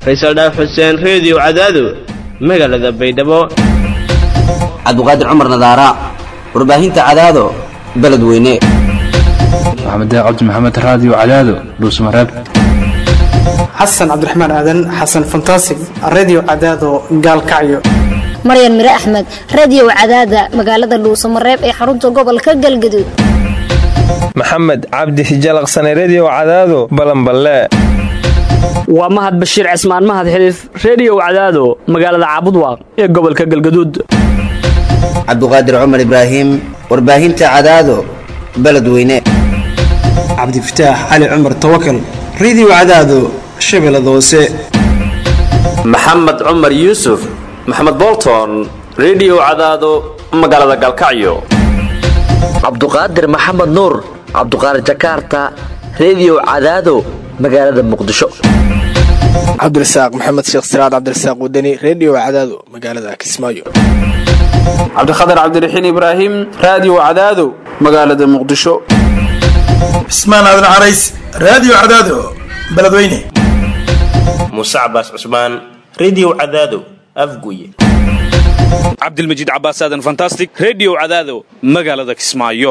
faysal dhaaf xuseen reediyo cadaado magaalada baydhabo cabdiqaadir cumar nadaara warbaahinta cadaado beledweyne maxamed cabdi maxamed raadiyo cadaado dhuusmareeb xasan cabdiraxmaan aadan xasan fantasig redio cadaado gaalkacyo maryan mire axmed radiyow cadaada magaalada dhuusamareeb ee xarunta gobolka galgaduud maxamed cabdi hijalaqsane rediyo cadaado balanballe waa mahad bashiir cismaan mahad xiliif rediyow cadaado magaalada caabudwaaq ee gobolka galgaduud cabdiqaadir cumar ibraahim warbaahinta cadaado beledweyne cabdifataax cali cumar tawakal redio cadaado shabeellada hoose maxamed cumar yuusuf maxamed bolton rediyo cadaado magaalada galkacyo cabduqaadir maxamed nuur cabduqaadir jakaarta rediyo cadaado magaalada muqdisho cabdirasaaq maxamed sheekh siraad cabdirasaaq wadani rediyo cadaado magaalada kismaayo cabdikhatar cabdiraxiin ibraahim raadiyo cadaado magaalada muqdisho cismaan aadan carays raadiyo cadaado beledweyne muuse cabaas cusmaan rediyo cadaado afguye cabdilmajiid cabaas aadan fantastic rediyo cadaado magaalada kismaayo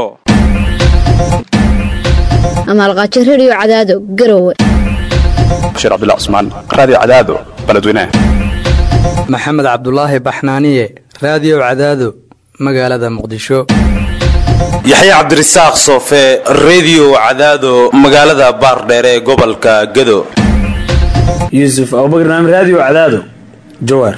amaalqaajo rediyo cadaado garowe bashiir cabdilla cusmaan raadiyo cadaado beledweyne maxamed cabdulaahi baxnaaniye raadiyo cadaado magaalada muqdisho yaxya cabdirasaaq soofe rediyo cadaado magaalada baardheere ee gobolka gado yuusuf abubakar naam raadiyo cadaado jawaar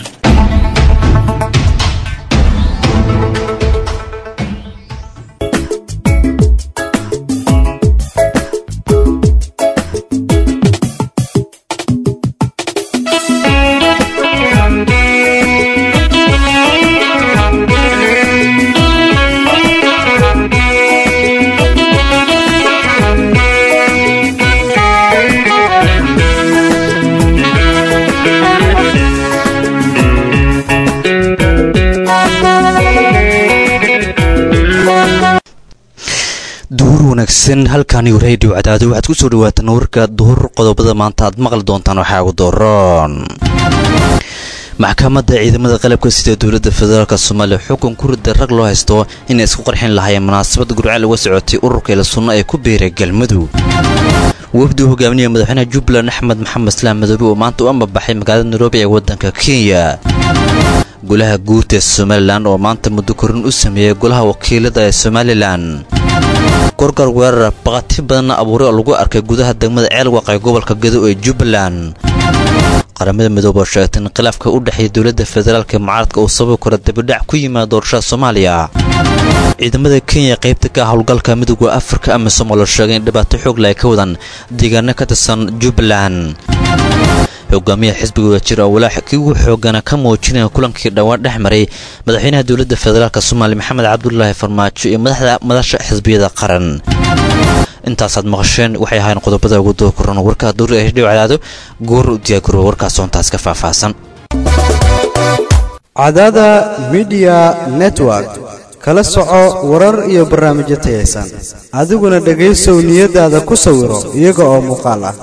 wanaagsan halkani radio cadaado waxaad ku soo dhawaataan warka duhur qodobada maanta aad maqli doontaan waxaa ugu dooron maxkamadda ciidamada qalabka sida dowladda federaalk soomaaliya xukun ku rida rag loo haysto inay isku qarxin lahaayeen munaasabad gurceel uga socotay ururka ila sunno ee ku biiray galmudug wafdi u hogaaminaya madaxweynaha jubbaland axmed maxamed islaam madoobe oo maanta u ambabaxay magaalada nairobi ee waddanka kenya golaha guurta ee somalilan oo maanta muddo korin u sameeyey golaha wakiilada ee somalilan gorgor weerar baqati badanna abuuray oo lagu arkay gudaha degmada ceelwaq ee gobolka gado ee jubbaland qaramada midoobe oo sheegtay in khilaafka u dhexeeya dowladda federaalk ee mucaaradka uu sababi karo dibidhac ku yimaada doorashada soomaaliya ciidamada kenya qaybta ka howlgalka midooda afrika amisom oo la sheegay in dhibaato xoogla ay ka wadaan deegaano ka tirsan jubbaland hogaamiyaha xisbiga wadajir oo walaax kii ugu xoogana ka muujinaya kulankii dhowaan dhex maray madaxweynaha dowladda federaalk soomaaliya maxamed cabdulaahi farmaajo iyo madaxda madasha xisbiyada qaran intaasaad maqasheen waxay ahaayeen qodobada ugu doo koran warkaa duur ee hidhiw cadaado goor u diyaagaro warkaas soontaas ka faahfaahsan cadaada midiya network kala soco warar iyo barnaamijyo tayaysan adiguna dhegaysow niyadaada ku sawiro iyaga oo muuqaal ah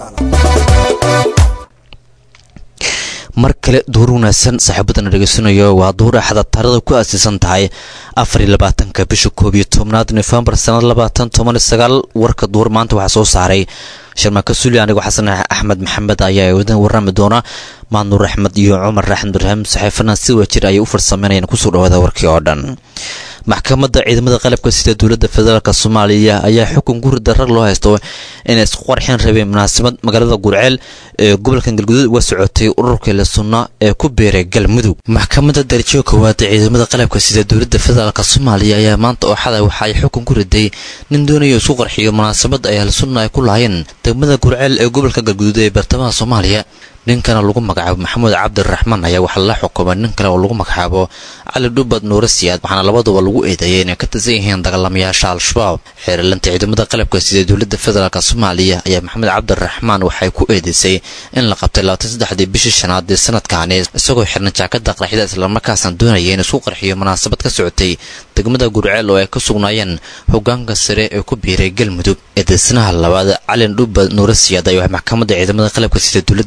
mar kale duur wanaagsan saaxiibadana dhegaysanayo waa duur axada taarada ku aasiisan tahay afariyo labaatanka bisha koob iyo tobnaad nofembar sanad labaatan toban iyo sagaal warka duur maanta waxaa soo saaray sharmaaka suli anigoo xasan axmed maxamed ayaa wadan warrami doona maanuur axmed iyo cumar axmed ibraahim saxiifana si wajir ayay u farsameynayaan kusoo dhawaada warkii oo dhan maxkamadda ciidamada qalabka sida dowladda federaalk soomaaliya ayaa xukun gurida rag loo haysto inay isku qarxin rabeen munaasabad magaalada gurceel ee gobolka galguduud uga socotay ururka ila sunna ee ku beeray galmudug maxkamadda darajo koowaad ee ciidamada qalabka sida dowladda federaalk soomaaliya ayaa maanta oo xalay waxa ay xukun ku riday nin doonaya isku qarxiyo munaasabad ay ahlu sunna ay ku lahaayeen degmada gurceel ee gobolka galguduud ee bartamaha soomaaliya ninkana lagu magacaabo maxamuud cabdiraxmaan ayaa waxaa la xukumay nin kale oo lagu magacaabo cali dhubad nuure siyaad waxaana labaduba lagu eedeeyay inay ka tirsan yihiin dagaalamayaasha al-shabaab xeerlanta ciidamada qalabka sida dowladda federaalk soomaaliya ayaa maxamed cabdiraxmaan waxay ku eedeysay in la qabtay labaatan saddexdii bishii shanaad ee sanadkaani isagoo xirnay jaakada qarxida islamarkaasna doonaya in isku qarxiyo munaasabad ka socotay degmada gurceel oo ay ka sugnaayeen hogaanka sare ee ku biiray galmudug eedeysnaha labaad calin dhubad nuure siyaad ayaa maxkamadda ciidamada qalabka sida dowladda federaalk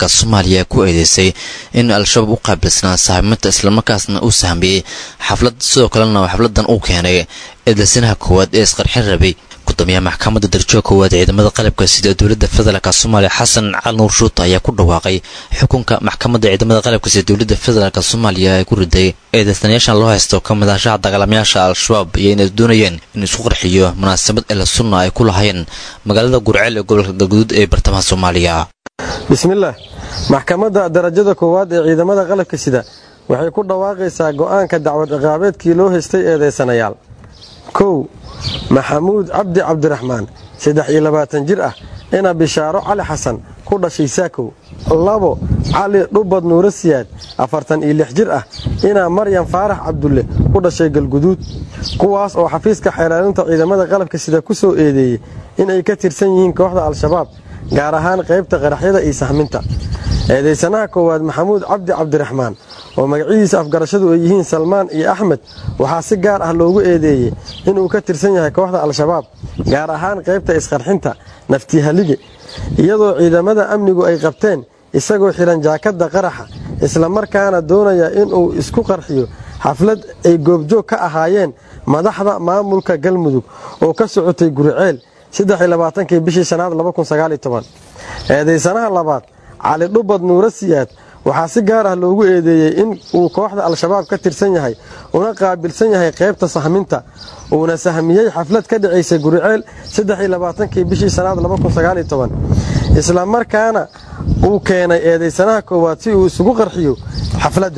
federaalk soomaaliya ku eedeysay in al-shabaab u qaabilsanaa saaxiibinta islamarkaasna uu sahmiyey xaflad sidoo kalena xafladan uu keenay eedeysanaha koowaad ee isqarxin rabay gudoomiyaha maxkamadda darajada koowaad ciidamada qalabka sida dowladda federaalk soomaaliya xasan cali nuur shuuta ayaa ku dhawaaqay xukunka maxkamadda ciidamada qalabka sida dowladda federaalk soomaaliya ay ku riday eedeysanayaashan loo haysto ka mid ahshaha dagaalamayaasha al-shabaab iyo inay doonayeen in isku qarxiyo munaasabad ela sunna ay ku lahayn magaalada gurceel ee gobolka galguduud ee bartamaha soomaaliya bismillaah maxkamadda darajada koowaad ee ciidamada qalabka sida waxay ku dhawaaqaysaa go'aanka dacwad ciqaabeedkii loo haystay eedeysanayaal kow maxamuud cabdi cabdiraxmaan saddex iyo labaatan jir ah ina bishaaro cali xasan ku dhashay saakow labo cali dhubad nuuro siyaad afartan iyo lix jir ah inaa maryam faarax cabdulle ku dhashay galguduud kuwaas oo xafiiska xeelaalinta ciidamada qalabka sida ku soo eedeeyey in ay ka tirsan yihiin kooxda al-shabaab gaar ahaan qaybta qaraxyada iyo sahminta eedaysanaha koowaad maxamuud cabdi cabdiraxmaan oo magacyadiisa afgarashadu ay yihiin salmaan iyo axmed waxaa si gaar ah loogu eedeeyey inuu ka tirsan yahay kooxda al-shabaab gaar ahaan qaybta isqarxinta naftihalige iyadoo ciidamada amnigu ay qabteen isagoo xidhan jaakadda qaraxa islamarkaana doonaya inuu isku qarxiyo xaflad ay goobjoog ka ahaayeen madaxda maamulka galmudug oo ka socotay guriceel kii bishii shanaad eedaysanaha labaad cali dhubad nuuro siyaad waxaa si gaar ah loogu eedeeyey in uu kooxda al-shabaab ka tirsan yahay una qaabilsan yahay qaybta sahminta uuna sahmiyey xaflad ka dhacaysay guriceel kii bishii shanaad isla markaana uu keenay eedaysanaha koowaad si uu isugu qarxiyo xafladda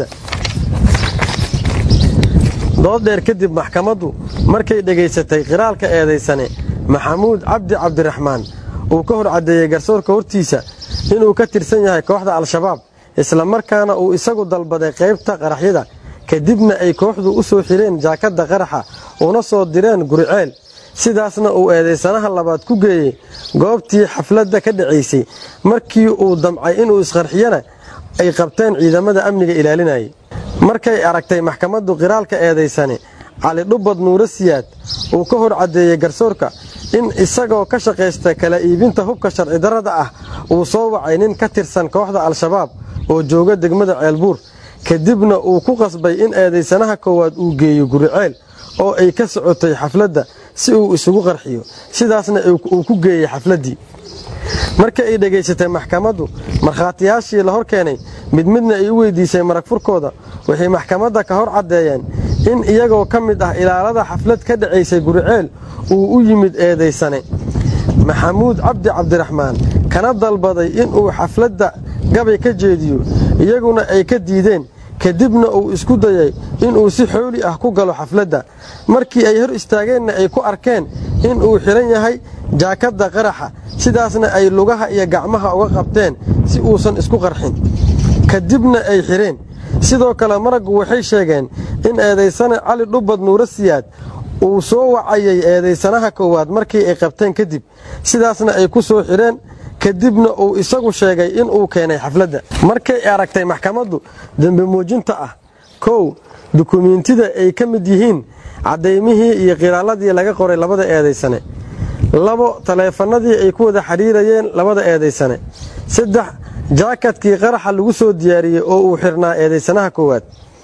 dood dheer kadib maxkamaddu markay dhegaysatay qiraalka eedaysane maxamuud cabdi cabdiraxmaan uu ka hor caddeeyey garsoorka hortiisa inuu ka tirsan yahay kooxda al-shabaab isla markaana uu isagu dalbaday qaybta qaraxyada kadibna ay kooxdu u soo xireen jaakadda qaraxa una soo direen guriceel sidaasna uu eedaysanaha labaad ku geeyey goobtii xafladda ka dhacaysay markii uu damcay inuu isqarxiyana ay qabteen ciidamada amniga ilaalinayay markay aragtay maxkamaddu qiraalka eedaysane cali dhubad nuuro siyaad uu ka hor caddeeyey garsoorka in isagoo ka shaqaysta kala iibinta hubka sharci darrada ah uu soo wacay nin ka tirsan kooxda al-shabaab oo jooga degmada ceelbuur kadibna uu ku qasbay in eedaysanaha koowaad uu geeyo guriceel oo ay ka socotay xafladda si uu isugu qarxiyo sidaasna uu ku geeyey xafladdii marka ay dhegaysatay maxkamaddu markhaatiyaashii la hor keenay mid midna ay u weydiisay marag furkooda waxay maxkamadda ka hor caddeeyeen in iyagoo ka mid ah ilaalada xaflad ka dhacaysay guriceel uu u yimid eedaysane maxamuud cabdi cabdiraxmaan kana dalbaday inuu xafladda gabay ka jeediyo iyaguna ay ka diideen kadibna uu isku dayay inuu si xooli ah ku galo xafladda markii ay hor istaageenna ay ku arkeen inuu xidhan yahay jaakadda qaraxa sidaasna ay lugaha iyo gacmaha uga qabteen si uusan isku qarxin kadibna ay xidheen sidoo kale maraggu waxay sheegeen in eedaysane cali dhubad nuuro siyaad uu soo wacayay eedaysanaha koowaad markii ay qabteen kadib sidaasna ay ku soo xidheen kadibna uu isagu sheegay inuu keenay xafladda markay aragtay maxkamaddu dembi muujinta ah kow dukumiintida ay ka mid yihiin caddaymihii iyo qiraaladii laga qoray labada eedaysane labo taleefanadii ay ku wada xidhiirayeen labada eedaysane saddex jaakadkii qaraxa lagu soo diyaariyey oo uu xirnaa eedaysanaha koowaad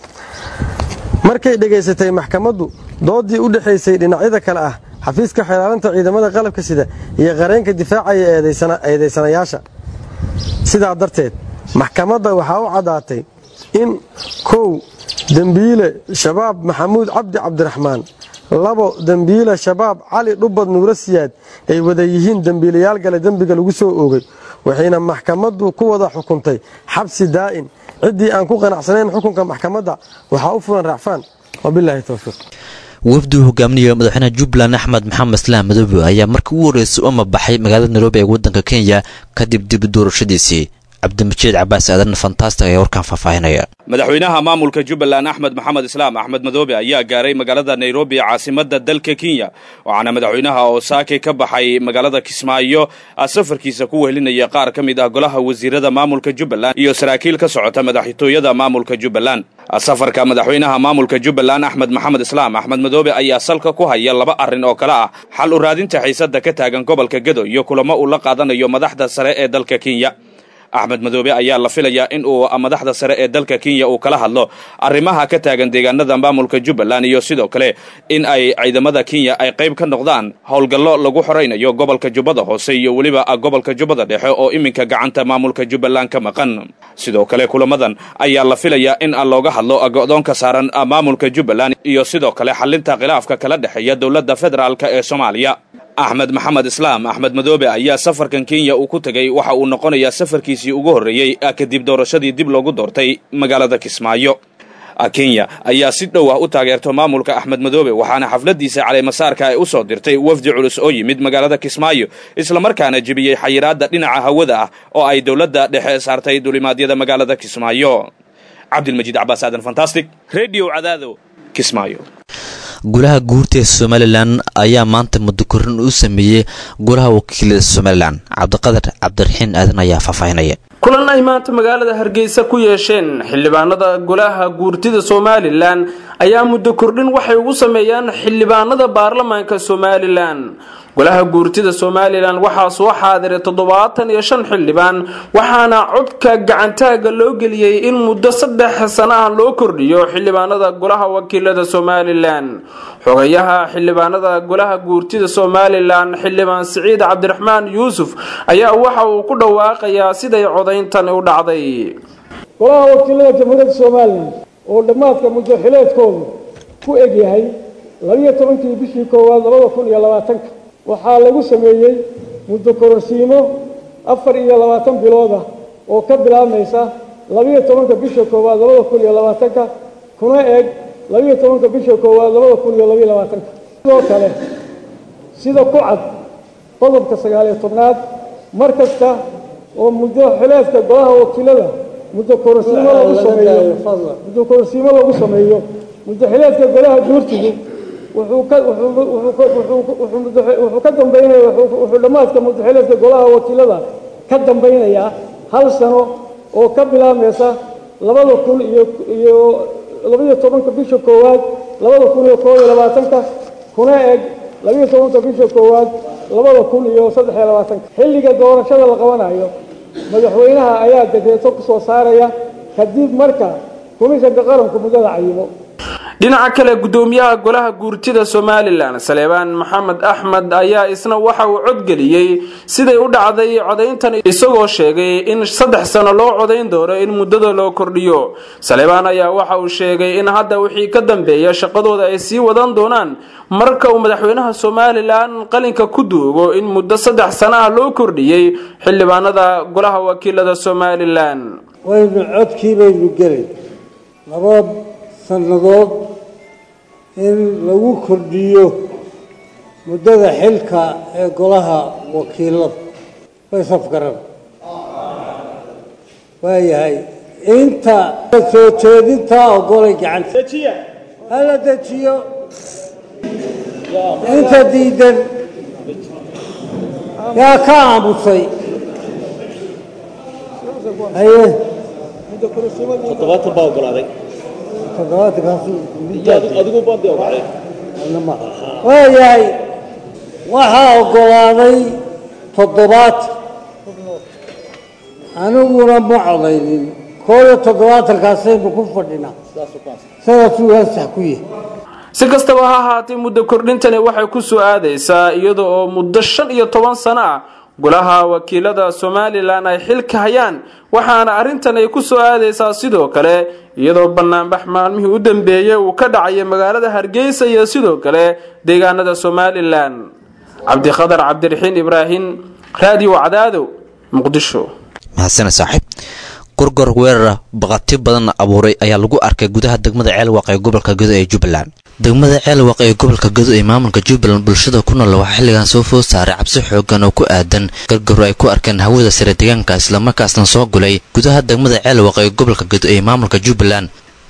markay dhegaysatay maxkamaddu doodii u dhexaysay dhinacyada kale ah xafiiska xeelaalinta ciidamada qalabka sida iyo qareenka difaacaya eedaysanayaasha sidaa darteed maxkamadda waxaa u caddaatay in kow dembiile shabaab maxamuud cabdi cabdiraxmaan labo dembiile shabaab cali dhubad nuuro siyaad ay wada yihiin dembiilayaal gale dembiga lagu soo oogay waxayna maxkamaddu ku wada xukuntay xabsi daa'in ciddii aan ku qanacsanayn xukunka maxkamadda waxaa u fulan racfaan wabilaahi towfiiq wafdi uu hogaaminaya madaxweynaha jubbaland axmed maxamed islaam madoobe ayaa markii ugu horreysay u mabaxay magaalada nairobi ee waddanka kenya kadib dib doorashadiisii cabdimajiid cabaas aadan fantastic ayaa warkaan faahfaahinaya madaxweynaha maamulka jubbaland axmed maxamed islaam axmed madoobe ayaa gaaray magaalada nairobi caasimadda dalka kenya waxaana madaxweynaha oo saake ka baxay magaalada kismaayo safarkiisa ku wehelinaya qaar ka mid ah golaha wasiirada maamulka jubbaland iyo saraakiil ka socota madaxtooyada maamulka jubbaland safarka madaxweynaha maamulka jubbaland axmed maxamed islaam axmed madoobe ayaa salka ku haya laba arrin oo kale ah xal u raadinta xiisadda ka taagan gobolka gedo iyo kulamo uu la qaadanayo madaxda sare ee dalka kenya axmed madoobe ayaa la filayaa in uu madaxda sare ee dalka kenya uu kala hadlo arrimaha ka taagan deegaanada maamulka jubbaland iyo sidoo kale in ay ciidamada kenya ay qayb ka noqdaan howlgallo lagu xoraynayo gobolka jubbada hoose iyo weliba gobolka jubbada dhexe oo iminka gacanta maamulka jubbaland ka maqan sidoo kale kulamadan ayaa la filayaa in looga hadlo go'doonka saaran maamulka jubbaland iyo sidoo kale xalinta khilaafka kala dhexeeya dowladda federaalk ee soomaaliya axmed maxamed islaam axmed madoobe ayaa safarkan kenya uu ku tegey waxa uu noqonayaa safarkiisii ugu horreeyey kadib doorashadii dib loogu doortay magaalada kismaayo kenya ayaa si dhow ah u taageerto maamulka axmed madoobe waxaana xafladiisa caleemasaarka ay u soo dirtay wafdi culus oo yimid magaalada kismaayo islamarkaana jebiyey xayiraadda dhinaca hawada ah oo ay dowladda dhexe saartay dulimaadyada magaalada kismaayo cabdilmajiid cabaas aadan fantastic redio cadaado kismaayo golaha guurta ee somalilan ayaa maanta muddo korin u sameeyey golaha wakiilada somalilan cabdiqadar cabdiraxiin aadan ayaa faahfaahinaya kulan ay maanta magaalada hargeysa ku yeesheen xildhibaanada golaha guurtida somalilan ayaa muddo kordhin waxay ugu sameeyaan xildhibaanada baarlamaanka somalilan golaha guurtida somalilan waxaa soo xaadiray toddobaatan iyo shan xildhibaan waxaana codka gacantaaga loo geliyey in muddo saddex sano ah loo kordhiyo xildhibaanada golaha wakiilada somalilan xogayaha xildhibaanada golaha guurtida somalilan xildhibaan siciid cabdiraxmaan yuusuf ayaa waxa uu ku dhawaaqayaa siday codayntan u dhacday golaha wakiilada jamhuuriyadda somalilan oo dhammaadka muddo xileedkoodu ku egyahay labiyo tobankii bishii koowaad labada kun iyo labaatanka waxaa lagu sameeyey muddo kororsiimo afar iyo labaatan bilood ah oo ka bilaabmaysa labiyo tobanka bisha koowaad labada kun iyo labaatanka kuna eg labiyo tobanka bisha koowaad labada kun iyo labiyo labaatanka sidoo kale sida ku cad qodobka sagaaliyo tobnaad mar kasta oo muddo xileedka golaha wakiilada muddo kororsiimo lagu sameeyo muddo kororsiimo lagu sameeyo muddo xileedka golaha guurtigu wuxuu ka wuxuu ka dambaynaya wuxuu dhammaadka muddaxileedka golaha wakiilada ka dambaynayaa hal sano oo ka bilaabmaysa labada kun iyo iyo labiyo tobanka bisha koowaad labada kun iyo koob iyo labaatanka kuna eg labiyo tobanka bisha koowaad labada kun iyo saddex iyo labaatanka xilliga doorashada la qabanayo madaxweynaha ayaa dekreeto ku soo saaraya kadib marka komishanka qaranku muddada cayimo dhinaca kale gudoomiyaha golaha guurtida somalilan saleebaan maxamed axmed ayaa isna waxa uu codgeliyey siday u dhacday codayntan isagoo sheegay in saddex sano loo codayn doono in muddada loo kordhiyo saleebaan ayaa waxa uu sheegay in hadda wixii ka dambeeya shaqadooda ay sii wadan doonaan marka uu madaxweynaha somalilan qalinka ku duugo in muddo saddex sano ah loo kordhiyey xildhibaanada golaha wakiilada somalilan waynu codkii baynu gelay laba sannadood in lagu kordhiyo muddada xilka ee golaha wakiilada way safgaran waayahay inta soo jeedintaa ogolay gacanta hala dejiyo inta diidan yaa ka aamusay haye toddobaatan baa ogolaaday waayahay waxaa ogolaaday toddobaatan aniguna ma codaynin koob iyo toddobaatankaasaynu ku fadhinaa sidaasuu ansax ku yahay si kastaba ha ahaatee muddo kordhintani waxay ku soo aadaysaa iyada oo muddo shan iyo toban sano ah golaha wakiilada somalilan ay xilka hayaan waxaana arrintan ay ku soo aadaysaa sidoo kale iyadoo banaanbax maalmihii u dambeeyey uu ka dhacaya magaalada hargeysa iyo sidoo kale deegaanada somalilan cabdikhadar cabdiraxiin ibraahim raadiyo cadaado muqdisho mahadsana saaxiib gorgor weerara baqati badan abuuray ayaa lagu arkay gudaha degmada ceelwaaq ee gobolka gedo ee jubbaland degmada ceelwaaq ee gobolka gedo ee maamulka jubbaland bulshada ku nool waxaa xilligan soo food saaray cabsi xoogan oo ku aadan gargaro ay ku arkeen hawada sare deegaanka islamarkaasna soo gulay gudaha degmada ceelwaaq ee gobolka gedo ee maamulka jubbaland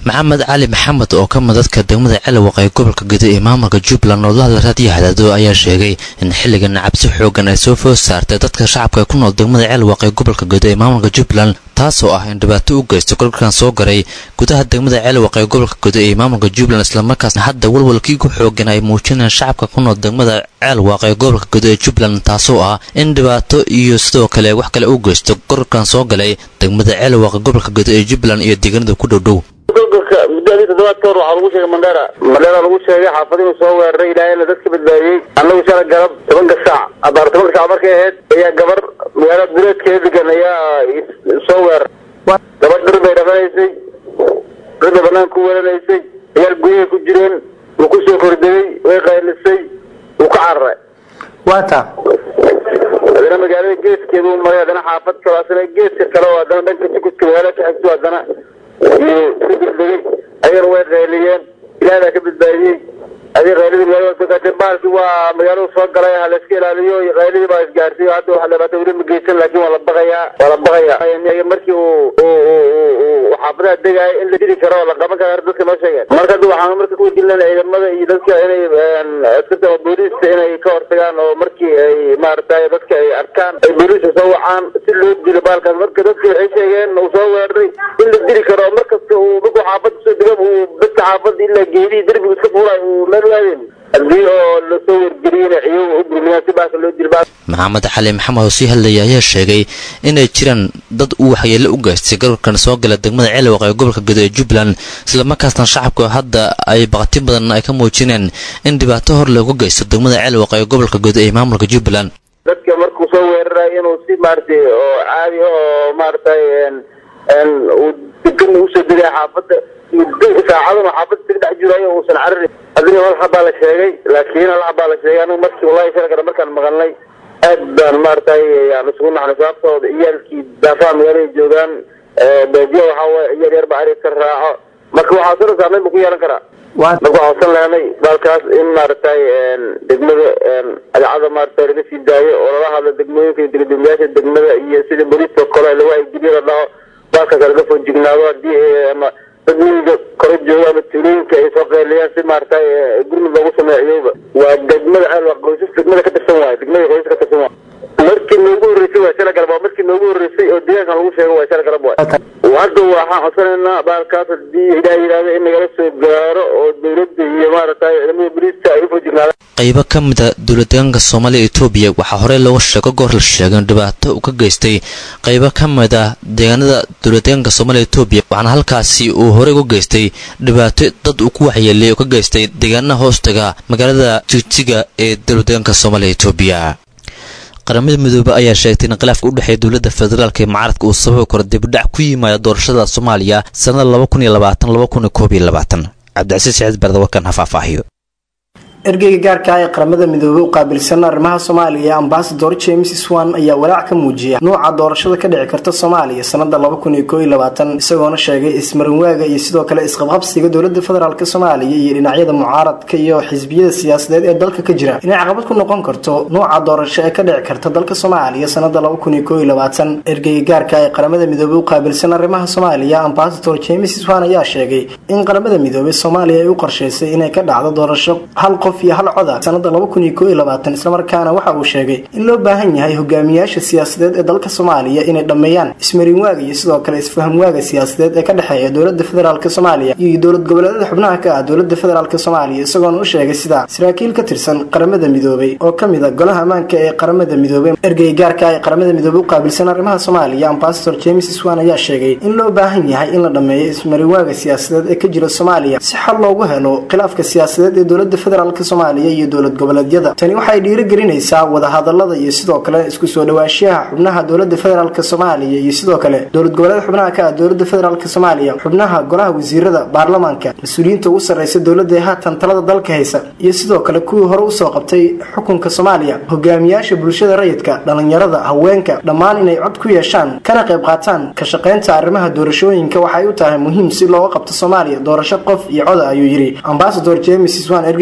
maxamed cali maxamed oo ka mid dadka degmada celawaq ee gobolka gedo ee maamulka jubbaland oo la hadla raadiyo hadaado ayaa sheegay in xilligan cabsi xoogan ay soo food saartay dadka shacabka ee ku nool degmada celawaq ee gobolka gedo ee maamulka jubbaland taasoo ah in dhibaato u geysto golkan soo garay gudaha degmada celawaq ee gobolka gedo ee maamulka jubbaland islamarkaasna hadda walwalkii ku xoogan ay muujinayaan shacabka ku nool degmada ceelwaaq ee gobolka gedo ee jubbaland taasoo ah in dhibaato iyo sidoo kale wax kale u geysto golkan soo galay degmada ceelwaaq ee gobolka gedo ee jubbaland iyo deegaanada ku dhowdhow golgolka muddadii toddobaad ka hor waxaa lagu sheegay mandheera mandheera lagu sheegay xaafad inuu soo weeraray ilaahayna dadka badbaadiyey annagu shala galab tobanka saac abaar tobanka saac markay ahayd ayaa gabar magaalada duleedkeeda degan ayaa soo weeraray gabadh dhir bay dhaqanaysay dhir bay banaanka ku weeranaysay ciyaal guryahay ku jireen wuu ku soo kordegay way qaylisay wuu ka cararay waata haddana magaalada geeskeeda uu maray haddana xaafad kale asna geeska kale oo haddana dhanka sukuska magaalada ka xigto haddana iyo ku degdegay ayagana way qayliyeen ilaah baa ka badbaadiyey adii qayladii magaalada soo gaartay baalkii waa magaaladu soo galay ha la iska ilaaliyo iyo qayladii baa isgaartay hadda waxa dhibaato weli ma geysan laakiin waa la baqayaa waa la baqayaa markii uu uu xaafadaha degaaya in la dili karo oo la qaban karo dadka noo sheegeen marka hadda waxaan marka ku wajilnaa ciidamada iyo dadka inay askarta ama booliiska inay ka hortagaan oo markii ay maaragtay dadka ay arkaan ay booliiska soo wacaan si loo dilo baalkaas marka dadka waxay sheegeen uu soo weeraray in la dili karo markasta uu markuu xaafada soo dega uu dadka xaafada ilaa geedihii derbiga iska fuulay uu meel waadeen haddii oo lasoo wargeliyena ciyagu u burmiyaan si baaka loo dilo maxamed xali maxamed oo sii hadlaya ayaa sheegay inay jiraan dad uu waxyeello u geystay gararkan soo gala degmada ceelwaq ee gobolka gedo ee jubbaland islamarkaasna shacabku hadda ay baqti badan ay ka muujineen in dhibaato hor looga geysto degmada ceelwaq ee gobolka gedo ee maamulka jubbaland dadka markuu soo weerarayo inuu si maaragtay oo caadi oo maaragtay uu degan usoo degay xaafadda saacaduna xaafadda isaga dhex jirayo uusan cararin adina hal habaa la sheegay laakiin hal habaa la sheegay anigu markii wallahi shalkana markaan maqalnay aad baan maaragtay aan isugu naxnay sababtooda ciyaalkii daafaha magaalada joogaan baadiya waxaa waye ciyaal yar ba arig ka raaco marka waxaa soo saameyn bu ku yeelan karaa marka waxaa usan lehnay baalkaas in maaragtay degmada agacada maaragtay laga sii daayo oo lala hadlo degmooyinka iyo degdegmayaasha degmada iyo sida booliiska kale lagu aygeliyo la dhaho baalkaas laga foo jignaado hadii ama dad miyiga kore jooga ama tuulooyinka ay soo qeyliyaan si maaragtay gurmud loogu sameeciyeyba waa degmada ceelwa qoysas degmada ka tirsan waayo degmada qoysas ka tirsan waayo markii noogu horreysay waa shala galab waa markii noogu horreysay oo deegaankan lagu sheego waa shala galab waay hadda waxaan codsanaynaa baalkaas hadii ilaah yidhahdo in nagala soo gaaro oo dowladda iyo maaragtay ciidamada booliiska ay ufoo jignaadaan qaybo ka mida dowladdeegaanka soomaaliya etoobiya waxaa horey looga sheego goor la sheegay in dhibaato uu ka geystay qaybo ka mid ah deegaanada dowladdeegaanka soomaaliya etoobiya waxaana halkaasi uu horey uga geystay dhibaato dad uu ku waxyeelay oo ka geystay deegaanaha hoostaga magaalada jigjiga ee dowladdeegaanka soomaaliya etoobiya qaramada midoobe ayaa sheegtay in khilaafka u dhexeeya dowladda federaalk ee mucaaradka uu sababi karo dibidhac ku yimaada doorashada soomaaliya sannada laba kun iyo labaatan laba kun iyo koob iyo labaatan cabdicasiis saciid barda warkan ha faahfaahiyo ergeyga gaarka ah ee qaramada midoobey u qaabilsan arrimaha soomaaliya ambasador james swan ayaa walaac ka muujiya nuuca doorashada ka dhici karta soomaaliya sanada isagoona sheegay ismarinwaaga iyo sidoo kale isqabqabsiga dowlada federaalk soomaaliya iyo dhinacyada mucaaradka iyo xisbiyada siyaasadeed ee dalka ka jira inay caqabad ku noqon karto nuuca doorasho ee ka dhici karta dalka soomaaliya sanada ergeyga gaarka ee qaramada midoobey u qaabilsan arrimaha soomaaliya ambasador james swan ayaa sheegay in qaramada midoobey soomaaliya ay u qorsheysay inay ka dhacdo doorasho hal qof iyo hal coda sanada islamarkaana waxa uu sheegay in loo baahan yahay hogaamiyaasha siyaasadeed ee dalka soomaaliya inay dhammeeyaan ismarinwaaga iyo sidoo kale isfahamwaaga siyaasadeed ee ka dhexeeya dowlada federaalk soomaaliya iyo dowlad goboleedyada xubnaha ka ah dowlada federaalk soomaaliya isagoona u sheegay sida saraakiil ka tirsan qaramada midoobey oo kamid a golaha ammaanka ee qaramada midoobey ergey gaarka ee qaramada midoobey u qaabilsan arrimaha soomaaliya ambasador james swan ayaa sheegay in loo baahan yahay in la dhammeeyo ismarinwaaga siyaasadeed ee ka jira soomaaliya si xal loogu helo khilaafka siyaasadeed ee dowlada federaalk soomaaliya iyo dowlad goboleedyada tani waxay dhiirigelinaysaa wadahadalada iyo sidoo kale isku soo dhawaanshiyaha xubnaha dowlada federaalk soomaaliya iyo sidoo kale dowlad goboleed xubnaha ka ah dowlada federaalk soomaaliya xubnaha golaha wasiirada baarlamaanka mas-uuliyiinta ugu sarreysa dowlada ee haatan talada dalka haysa iyo sidoo kale kuwii hore usoo qabtay xukunka soomaaliya hogaamiyaasha bulshada rayidka dhalinyarada haweenka dhammaan inay cod ku yeeshaan kana qayb qaataan ka shaqaynta arrimaha doorashooyinka waxay u tahay muhiim si looga qabto soomaaliya doorasho qof iyo coda ayuu yidhi ambasador james swan ergey gaarka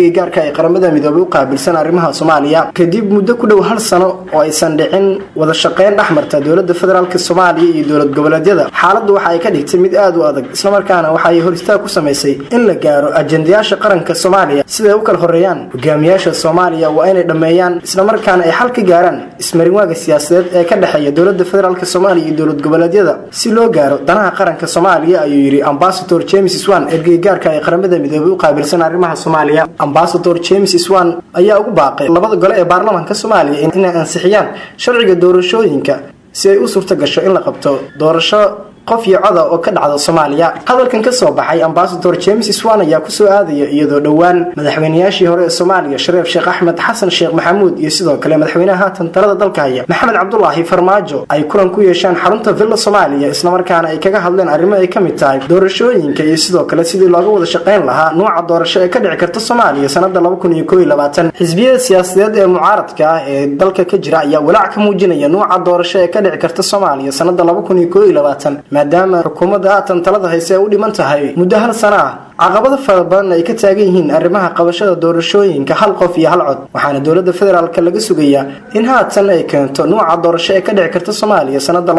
ee qaramada midoobay u qaabilsan arrimaha soomaaliya kadib muddo ku dhow hal sano oo aysan dhicin wada shaqeyn dhexmarta dowlada federaalk soomaaliya iyo dowlad goboleedyada xaaladdu waxa ay ka dhigtay mid aad u adag islamarkaana waxa ay hor istaag ku samaysay in la gaaro ajendayaasha qaranka soomaaliya siday u kala horeeyaan hogaamiyaasha soomaaliya waa inay dhammeeyaan islamarkaana ay xal ka gaaraan ismarinwaaga siyaasadeed ee ka dhexeeya dowlada federaalk soomaaliya iyo dowlad goboleedyada si loo gaaro danaha qaranka soomaaliya ayuu yidhi ambasador james swan ergeygaarka ee qaramada midoobay u qaabilsan arrimaha soomaaliya ambasador james swan ayaa ugu baaqay labada gole ee baarlamaanka soomaaliya inay ansixiyaan sharciga doorashooyinka si ay u suurta gasho in la qabto doorasho qof iyo coda oo ka dhacda soomaaliya hadalkan ka soo baxay ambasador james swan ayaa kusoo aadaya iyadoo dhowaan madaxweynayaashii hore ee soomaaliya shareef sheekh axmed xasan sheekh maxamuud iyo sidoo kale madaxweynaha haatan talada dalka haya maxamed cabdulaahi farmaajo ay kulan ku yeesheen xarunta villa soomaaliya islamarkaana ay kaga hadleen arrimo ay ka mid tahay doorashooyinka iyo sidoo kale sidii looga wada shaqayn lahaa nuuca doorasho ee ka dhici karta soomaaliya sanada xisbiyada siyaasadeed ee mucaaradka ah ee dalka ka jira ayaa walaac ka muujinaya nuuca doorasho ee ka dhici karta soomaaliya sanada maadaama xukuumadda haatan talada hayse ay u dhiman tahay muddo hal sana ah caqabado fara badan ay ka taagan yihiin arrimaha qabashada doorashooyinka hal qof iyo hal cod waxaana dowlada federaalk laga sugayaa in haatan ay keento nuuca doorasho ee ka dhici karta soomaaliya sanada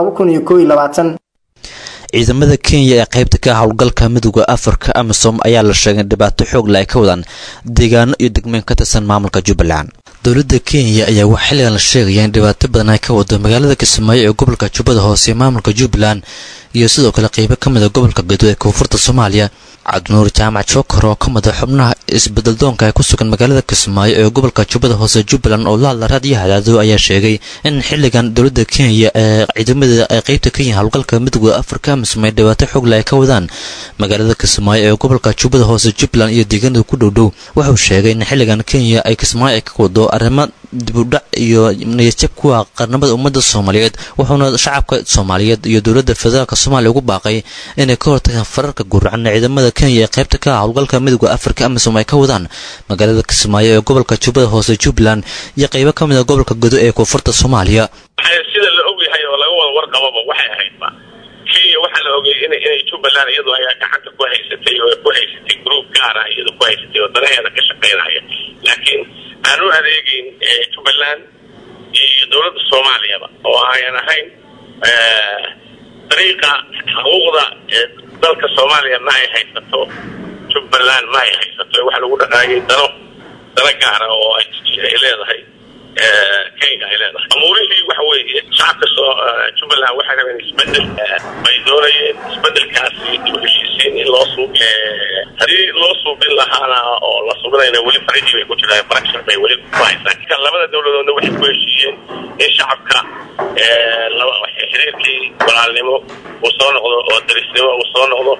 ciidamada kenya ee qaybta ka howlgalka midooda afrika amisom ayaa la sheegay in dhibaato xoogla ay ka wadaan deegaano iyo degmooyin ka tirsan maamulka jubbaland dowladda kenya ayaa wax xilligan la sheegaya in dhibaato badan ay ka wado magaalada kismaayo ee gobolka jubbada hoose ee maamulka jubbaland iyo sidoo kale qeybo ka mid a gobolka gedo ee koonfurta soomaaliya cabdinuur jaamac jookar oo ka mid a xubnaha isbeddeldoonka ee ku sugan magaalada kismaayo ee gobolka jubbada hoose jubbaland oo la hadla raadiyo hadaado ayaa sheegay in xilligan dowladda kenya ee ciidamadeeda ay qeybta ka yihiin howlgalka midooda afrika amisom ay dhibaato xoogla ay ka wadaan magaalada kismaayo ee gobolka jubbada hoose jubbaland iyo deegaanada ku dhowdhow wuxuu sheegay in xilligan kenya ay kismaayo ay ka wado arrimo dibudhac iyo niyadjab kuwa qarnamada ummadda soomaaliyeed wuxuuna shacabka soomaaliyeed iyo dowladda federaalk soomaaliya ugu baaqay inay ka hortagaan fararka guracan ciidamada kenya ee qaybta ka ah howlgalka midooda afrika amisom ay ka wadaan magaalada kismaayo ee gobolka jubbada hoose jubbaland iyo qeybo ka mid a gobolka godo ee koonfurta soomaaliya sida la ogyahay oo laga wada warqababa waxay ahaydba kenya waxaa la ogay in inay jubbaland iyadu ayaa gacanta ku haysatay oo ku haysatay group gaar ah iyadu ku haysatay oo danaheeda ka shaqaynaya laakiin aan u adeegeyn jubbaland iyo dowladda soomaaliyaba oo ayan ahayn dariiqa xuquuqda dalka soomaaliya ma ay haysato jubbaland ma ay haysato waxa lagu dhaqaayay dano dano gaara oo ay leedahay kenya ay leedahay amuurihii waxa weeye shacabka soo jubbaland waxay rabeen isbedel bay doonayeen isbedelkaasi dib u heshiisiin in loo suub haddii loo suubin lahaana oo la subinayna weli farajii bay ku jiraan farakshar bay weli ku haysaan labada dowladoodna waxay ku heshiiyeen in shacabka xiriirkii walaalnimo uu soo noqdo oo darisnimo uu soo noqdo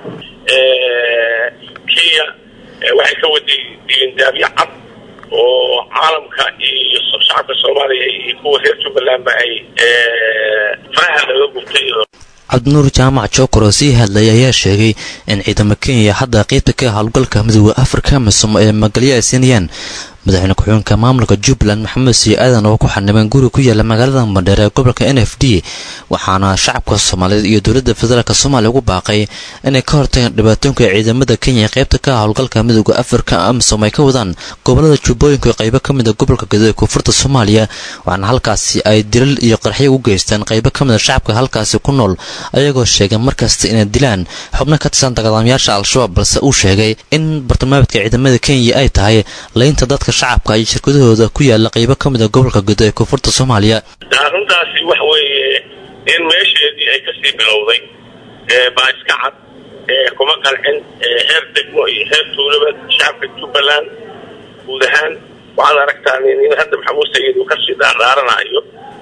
kenya waxay ka waday dilindaabyo cad oo caalamka iyo shacabka soomaaliya iyo kuwa reer jubbalandba ay faraha laga gubtay cabdinuur jaamac jookar oo sii hadlaya ayaa sheegay in ciidamo kenya hadda qeybta ka howlgalka midooda afrika amisom ee magalyo ay siinayaan madaxweyne ku-xigeenka maamulka jubbaland maxamed sii aadan oo ku xanibeen guri ku yaala magaalada mandheer ee gobolka n f d waxaana shacabka soomaaliyeed iyo dowladda federaalk soomaaliya ugu baaqay inay ka hortagaan dhibaatoonka ciidamada kenya ee qaybta ka ah howlgalka midooda afrika amisom ay ka wadaan gobolada jubbooyinka ee qaybo ka mid a gobolka gedo ee koonfurta soomaaliya waxaana halkaasi ay dilal iyo qarxyo u geystaan qaybo ka mid a shacabka halkaasi ku nool ayagoo sheegay markasta inay dilaan xubno ka tirsan dagaalamayaasha al-shabaab balse uu sheegay in bartilmaameedka ciidamada kenya ay tahay laynta dadka shacabka iyo shirkadahooda ku yaala qaybo ka mid a gobolka gedo ee koonfurta soomaaliya arrintaasi waxa weeye in meesheedii ay kasii bilowday baa iska cad kuma qancin heer degmo iyo heer tuulaba shacabka jubbaland guud ahaan waxaad aragtaa in hadda maxamuud sayid uu kasii dhaardhaaranayo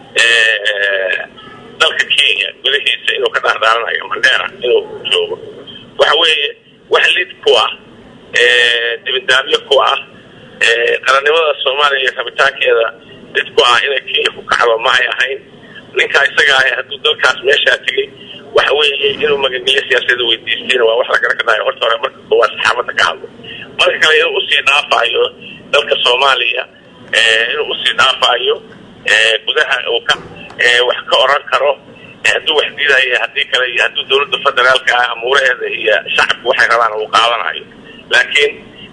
dalka kenya gudahiisa inuu ka dhaardhaaranayo mandheera inuu joogo waxa weeye wax lid ku ah dibindaabyo ku ah qarannimada soomaaliya iyo rabitaankeeda lid ku ah inay kenya ku kacdo ma ay ahayn ninkaa isaga ah hadduu dalkaas meeshaa tegey waxa weeye inuu magangelyo siyaasadda weydiistayna waa wax la garan karaayo horta hore marka koowaad saxaabadda ka hadlo marka kale inuu usii dhaafayo dalka soomaaliya inuu usii dhaafayo gudaha uu ka wax ka oran karo hadduu wax diidayo haddii kale iyo hadduu dowladda federaalka ah amuuraheeda iyo shacabku waxay rabaan uu qaadanayo laakiin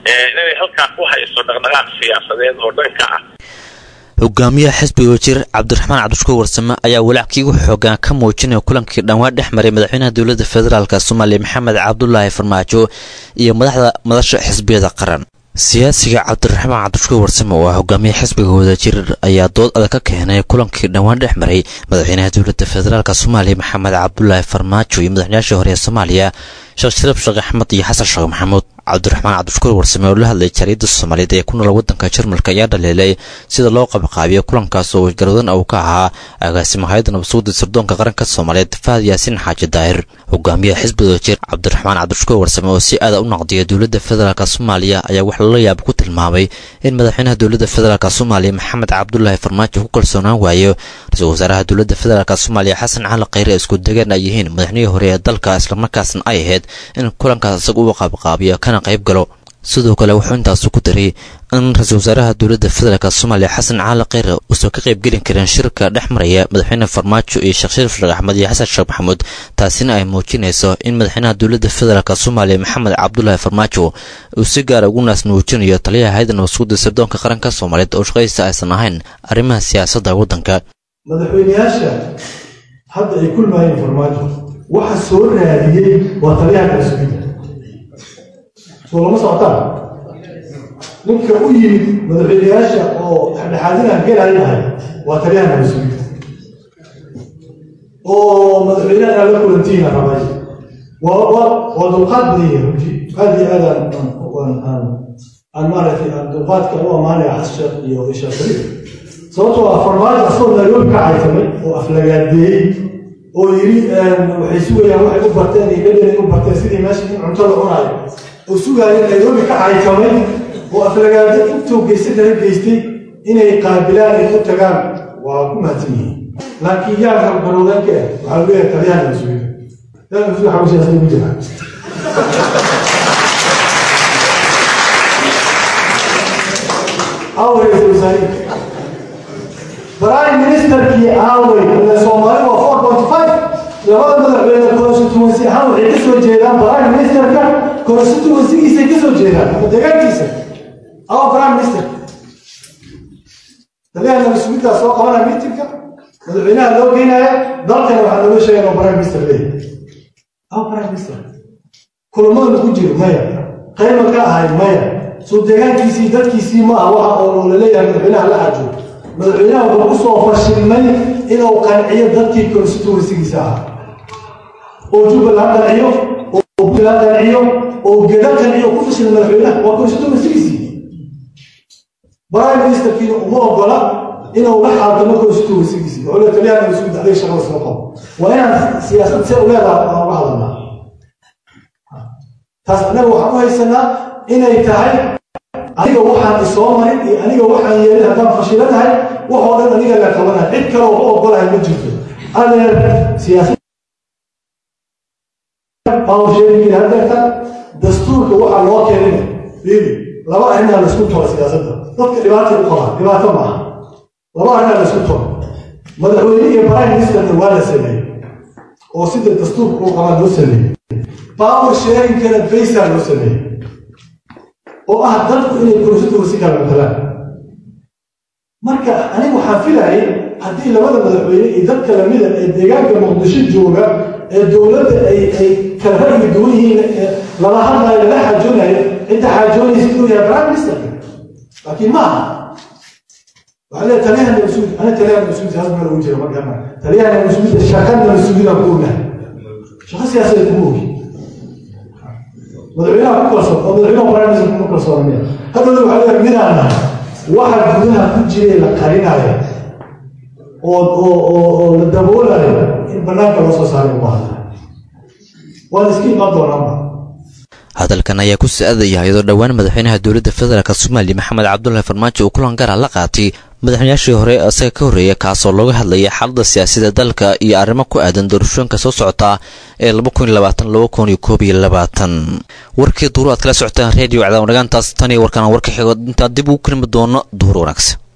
inay halkaa ku hayso dhaqdhaqaaq siyaasadeed oo dhanka ah hogaamiyaha xisbiga wasiir cabdiraxmaan cabdishukuur warsame ayaa walaackii ugu xoogaan ka muujinaya kulankii dhawaan dhex maray madaxweynaha dowladda federaalk soomaaliya maxamed cabdulaahi farmaajo iyo madaxda madasha xisbiyada qaran siyaasiga cabdiraxmaan cabdishukuur warsame oo ah hogaamiyaha xisbiga wadajir ayaa dood adag ka keenay kulankii dhowaan dhex maray madaxweynaha dowladda federaalk soomaaliya maxamed cabdulaahi farmaajo iyo madaxweynayaashii hore ee soomaaliya sheekh shariif sheekh axmed iyo xasan sheekh maxamuud cabdiraxmaan cabdishukuur warsame oo la hadlay jariidda soomaaliyeed ee ku nool waddanka jarmalka ayaa dhaleelay sida loo qabaqaabiyo kulankaas oo garwadan uu ka ahaa agaasima hay-adda nabadsuguda sirdoonka qaranka soomaaliyeed fahad yaasiin xaaji daahir hogaamiyaha xisbiga wajir cabdiraxmaan cabdishukuur warsame oo si aada u naqdiya dowladda federaalk soomaaliya ayaa wax lala yaab ku tilmaamay in madaxweynaha dowladda federaalk soomaaliya maxamed cabdulaahi farmaajo ku kalsoonaan waayo ra-iisul wasaaraha dowladda federaalk soomaaliya xasan cali khayre isku degaan ay yihiin madaxnihii hore ee dalka islamarkaasna ay ahayd in kulankaas isaga u qaabqaabiyo kana qayb galo sidoo kale wuxuu intaasu ku daray in ra-iisul wasaaraha dowladda federaalk soomaaliya xasan cali khayre uusan ka qaybgelin karin shirka dhex maraya madaxweyne farmaajo iyo sheekh shariif sheekh axmed iyo xasan sheekh maxamuud taasina ay muujinayso in madaxweynaha dowladda federaalk soomaaliya maxamed cabdulaahi farmaajo uu si gaara ugu naas nuujinayo taliyaha hay-adda nabadsuguda sirdoonka qaranka soomaaliyeed oo shaqadiisa aysan ahayn arrimaha siyaasadda waddanka madaxweyneyaasha hadda ay kulmaayeen farmaajo waxa soo raadiyey waa taliyaha kalsugida soo lama socotaan ninka u yimid madaxweyneyaasha oo dhexdhexaadinaan gelayahay waa taliyaha kalsugida oo madaxweynaha la kulantiina rabay waa waa waa dulqaad badan yahay runtii aad iyo aad aan aan aan aan maaragtay aan dulqaadka u ammaanaya xasan sheekh iyo sheekh shariif sababtoo ah farmaajo asagoo nairobi ka caytamay oo aflagaadeeyey oo yidhi waxay sugayaan waxay u barteen iyo dhadhanay u barteen sidii meesha in cunto la cunaayo oo sugaaya nairobi ka caytamay oo aflagaado intuu geysta kala geystay inay qaabilaan ay u tagaan waa ku mahadsan yihiin laakiin yaa gargarowdaanka ah waxaa leeyahay talyahan mas-uuliyada talyahan mas-uul xagu siyaasada ugu jira awey wasaari prime ministerkii aawey ile soomaali waa four point five labada madaxweyne constituency ahaan waxay ka soo jeedaan prime ministerka constituencygiisay ka soo jeedaan ama deegaankiisa awa prime minister taliyahana mas-uuliintaa soo qabanaya miitinka madaxweynaha loo geynaya dalkana waxaa looga sheegaya oo prime minister leeyahay awa prime minister kulamada ku jiro maya qayma ka ahay maya soo deegaankiisii dadkiisii ma ah waxa oo laleeyahay madaxweynaha la xajo madaxweynaha wuxuu ku soo fashilmay inuu qanciyo dadkii constituencygiisa ah oo jubbaland qanciyo oo puntland qanciyo oo geda qanciyo ku fashilmay madaxweynaha waa constituencygiisii prime ministerkiina uma ogola inuu la xaadamo constituencygiisii wuxuu le taliyahana mas-uulda adiga shaqada soo qabo waa inaan siyaasad see u leedaha aan uga hadalnaa taas annaga waxaan u haysanaa inay tahay aniga waxaan isoo marin iyo aniga waxaan yeelin haddaan fashilanahay waxoo dhan aniga la qabanahay cid kale oo u ogolahay ma jirto adeer siyaasad bawsheegin hadeerta dastuurka waxaa loo keenina fiiri laba arrinaa laisku toro siyaasadda dadka dhibaatay u qabaan dhibaato maaha laba arrinaa laisku toro madaxweyne iyo prime ministerna waa la sameeyey oo sida dastuurka u qabaan loo sameeyey power sharingkana baysaa loo sameeyey oo ah dadku inay constituency kala matalaan marka aniga waxaan filayay haddii labada madaxweyne iyo dadka lamida ee deegaanka muqdisho jooga ee dowladda ay ay kala ra'yi duwan yihiin ee lala hadlayo lala xaajoonayo cidda xaajoonaysa inuu yahay prime ministerka laakiin ma aha waxaa leeyahay taliyahana mas-uul ana taliyahana mas-uul siyaasad meel ugu jira markaa taliyahana mas-uuliyadda shaqana mas-uuliyada ku ognahay shaqo siyaasadeed kuma ogi madaxweynaha ku kalsoon oo madaxweynaha prime minister kuma kalsoona miya haddana waxaa leeyahay midaan nahay waxa gudaha ku jiray la qarinaya oo oo oo oo la daboolayo in banaanka loo soo saaray u baahda waan iska imaan doonaanba hadalkan ayaa ku sa-adaya iyadoo dhowaan madaxweynaha dowladda federaalk soomaaliya maxamed cabdulahi farmaajo uu kulan gaara la qaatay madaxweynayaashii hore isaga ka horreeya kaasoo looga hadlayay xaaladda siyaasadda dalka iyo arrimo ku aadan doorashooyinka soo socota ee warkii duuru aad kala socotaan redio cadaawanagantaas tan iyo warkaan warka xigo intaan dib ugu kelmi doono duhur wanaagsan